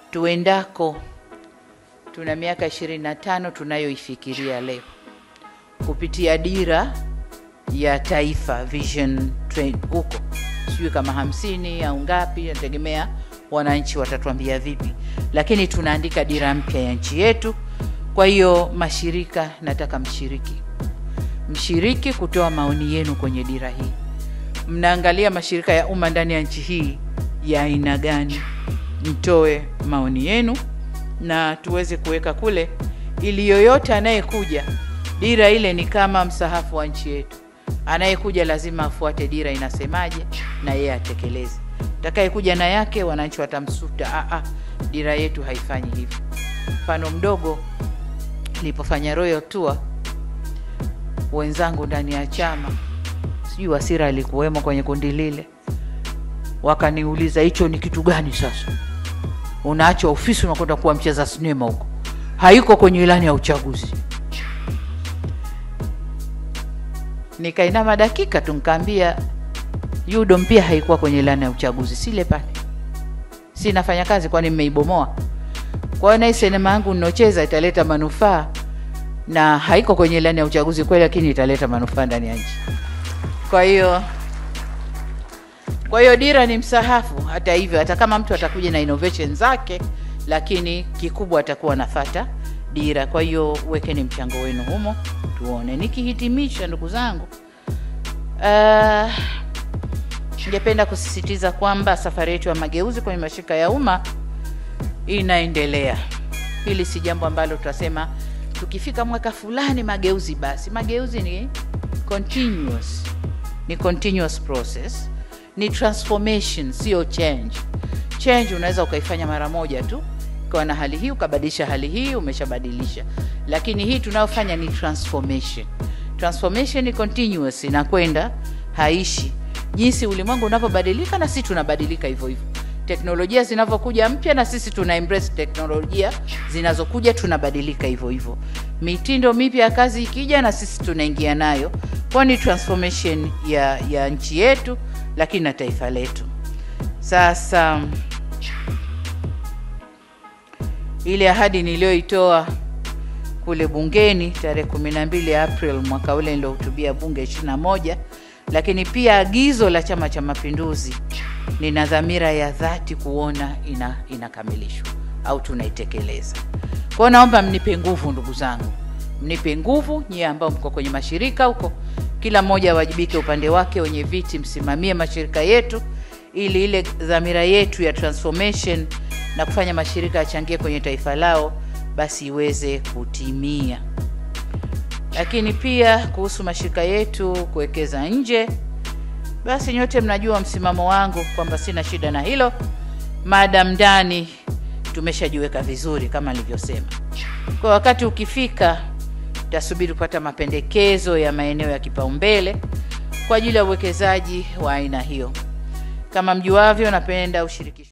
tuendako. Tuna miaka 25 tunayoifikiria leo kupitia dira ya taifa vision train huko, sijui kama hamsini au ngapi, nategemea wananchi watatuambia vipi, lakini tunaandika dira mpya ya nchi yetu. Kwa hiyo mashirika, nataka mshiriki, mshiriki kutoa maoni yenu kwenye dira hii. Mnaangalia mashirika ya umma ndani ya nchi hii ya aina gani? Mtoe maoni yenu na tuweze kuweka kule, ili yoyote anayekuja, dira ile ni kama msahafu wa nchi yetu. Anayekuja lazima afuate dira inasemaje, na yeye atekeleze. Atakayekuja na yake, wananchi watamsuta, a a, dira yetu haifanyi hivyo. Mfano mdogo, nilipofanya royal tour, wenzangu ndani ya chama, sijui Wasira alikuwemo kwenye kundi lile, wakaniuliza hicho ni kitu gani sasa unaacha ofisi unakwenda kuwa mcheza sinema huko, haiko kwenye ilani ya uchaguzi. Nikainama dakika tu nikaambia UDOM pia haikuwa kwenye ilani ya uchaguzi, sile pale, si nafanya kazi, kwani mmeibomoa? Kwa hiyo na hii sinema yangu ninocheza italeta manufaa na haiko kwenye ilani ya uchaguzi kweli, lakini italeta manufaa ndani ya nchi. Kwa hiyo kwa hiyo dira ni msahafu. Hata hivyo, hata kama mtu atakuja na innovation zake, lakini kikubwa atakuwa nafata dira. Kwa hiyo wekeni mchango wenu humo, tuone. Nikihitimisha, ndugu zangu, uh, ningependa kusisitiza kwamba safari yetu ya mageuzi kwenye mashirika ya umma inaendelea. Hili si jambo ambalo tutasema tukifika mwaka fulani mageuzi basi. Mageuzi ni continuous, ni continuous process ni transformation, sio change. Change unaweza ukaifanya mara moja tu, ukawa na hali hii ukabadilisha hali hii, umeshabadilisha. Lakini hii tunayofanya ni transformation. Transformation ni continuous, inakwenda haishi. Jinsi ulimwengu unavyobadilika, na sisi tunabadilika hivyo hivyo. Teknolojia zinavyokuja mpya, na sisi tuna embrace teknolojia zinazokuja, tunabadilika hivyo hivyo. Mitindo mipya ya kazi ikija, na sisi tunaingia nayo, kwa ni transformation ya, ya nchi yetu lakini na taifa letu. Sasa ile ahadi niliyoitoa kule bungeni tarehe 12 April mwaka ule niliohutubia bunge 21, lakini pia agizo la Chama cha Mapinduzi, nina dhamira ya dhati kuona ina inakamilishwa au tunaitekeleza. Kwa hiyo naomba mnipe nguvu, ndugu zangu, mnipe nguvu nyie ambao mko kwenye mashirika huko kila mmoja awajibike upande wake. Wenye viti msimamie mashirika yetu, ili ile dhamira yetu ya transformation na kufanya mashirika yachangie kwenye taifa lao basi iweze kutimia. Lakini pia kuhusu mashirika yetu kuwekeza nje, basi nyote mnajua msimamo wangu kwamba sina shida na hilo, madam ndani tumeshajiweka vizuri kama nilivyosema. Kwa wakati ukifika tasubiri kupata mapendekezo ya maeneo ya kipaumbele kwa ajili ya uwekezaji wa aina hiyo. Kama mjuavyo, napenda ushirikisho